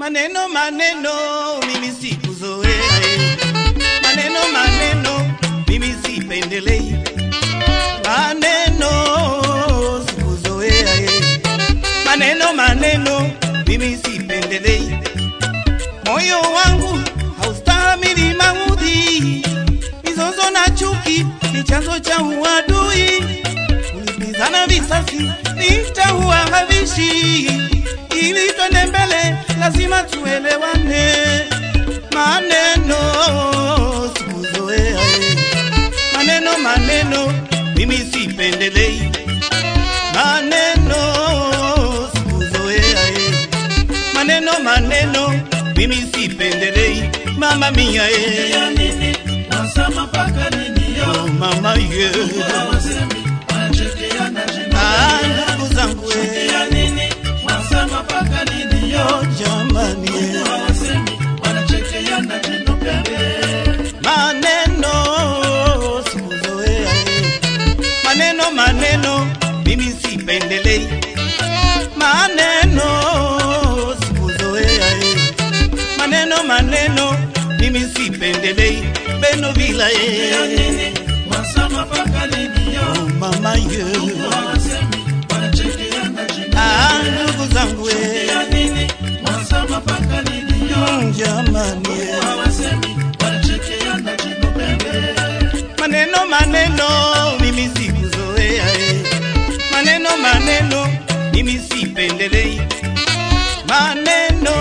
Maneno maneno mimi sikuzoea eh. Maneno maneno mimi sipendelei. Maneno sikuzoea eh. Maneno maneno mimi sipendelei. Moyo wangu haustahimili maudhi, mizozo na chuki ni chanzo cha uadui. Kulipizana visasi nitaua havishi, ili twende mbele lazima tuelewane. Maneno sikuzoea, eh. maneno maneno mimi sipendelei. Maneno sikuzoea, eh. maneno maneno mimi sipendelei. Mama mia eh. ya nini wasama mpaka nini yo Oh, mama ye hawasemi wanachekeana jino Ah, ndugu zangu eh. ya nini wasama mpaka nini yo Oh, jamani eh. hawasemi wanachekeana jino pembe maneno sikuzoea eh. maneno maneno mimi sipendelei maneno sikuzoea eh. maneno maneno mimi sipendelei beno vila ya eh. nini wasama mpaka nini yo oh, mama ye hawasemi wanachekeana jino ah, ndugu zangu eh. ya nini wasama mpaka nini yo Mm, jamani eh. hawasemi wanachekeana jino pembe maneno maneno mimi sikuzoea eh. maneno maneno mimi sipendelei maneno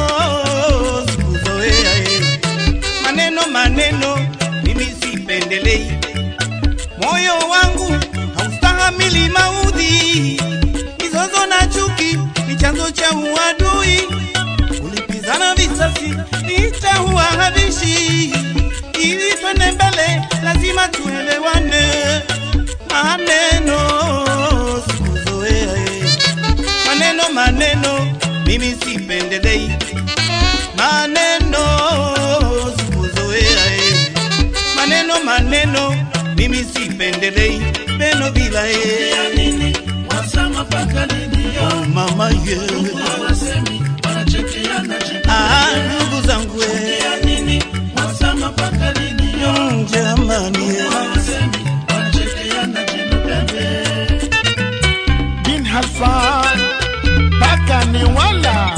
sikuzoea eh. maneno maneno mimi sipendelei moyo wangu haustahamili maudhi mizozo na chuki ni chanzo cha uadui ulipizana visasi nitaua havishi ili twende mbele lazima tuelewane maneno sikuzoea eh. maneno maneno mimi sipendelei maneno sikuzoea eh. maneno maneno mimi sipendelei peno bila eh. ya nini wasama mpaka nini yo oh, mama ye hawasemi wanachekeana jino ah, ndugu zangu eh. ya nini wasama mpaka lini yo Mm, jamani eh. hawasemi wanachekeana jino pembe bin Hassan mpaka ni wala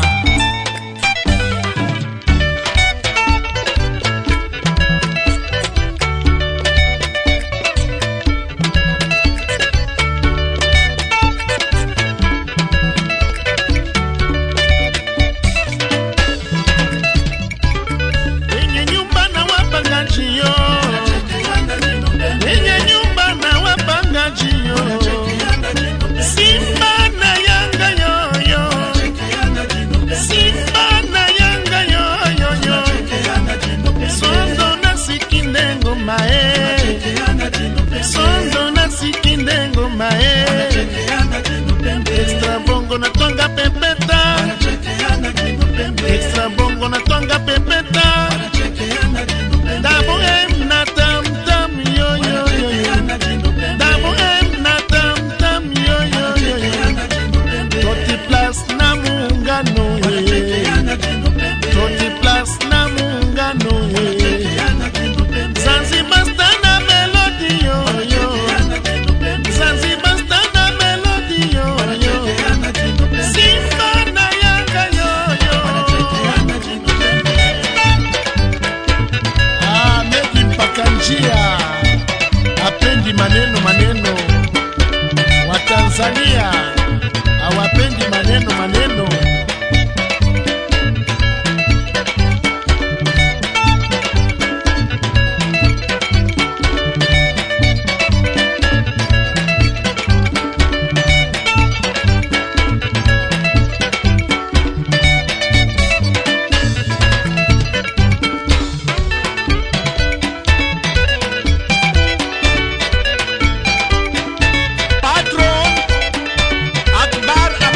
wenye nyumba na wapangaji yo wanachekeana jino pembe wenye nyumba na wapangaji yo wanachekeana jino pembe Simba na Yanga yoyo, wanachekeana jino pembe Simba na Yanga yoyo yo. wanachekeana jino pembe Sondo na sikinde ngoma eh, wanachekeana jino pembe sondo na sikinde ngoma eh. wanachekeana jino pembe Extra bongo na twanga pepeta, wanachekeana jino pembe extra bongo na twanga pepeta. wanachekeana jino pembe Double M na tam tam yo yo yo yo. wanachekeana jino pembe Double M na tam tam yo yo yo yo. wanachekeana jino pembe Toti plus na muungano eh. wanachekeana jino pembe Toti plus na muungano eh. wanachekeana jino pembe Zanzibar stand na melody yo yo. wanachekeana jino pembe Zanzibar stand na melody yo yo. wanachekeana jino pembe Simba na Yanga yo yo. wanachekeana jino pembe Ah, Medi mpaka njia hapendi maneno maneno. Watanzania hawapendi maneno maneno. Patron Akbar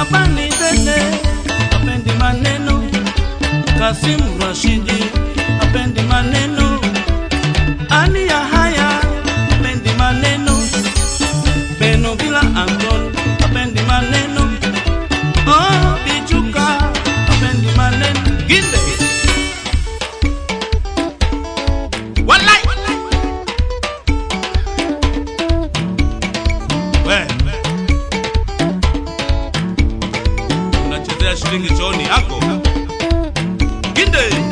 Shabani Dede apendi maneno, Kasim Rashidi apendi maneno, Ali Yahaya apendi maneno, Beno Bila Anton apendi maneno, Oh Bichuka apendi maneno, Ginde Walai We unachezea shilingi chooni yako Ginde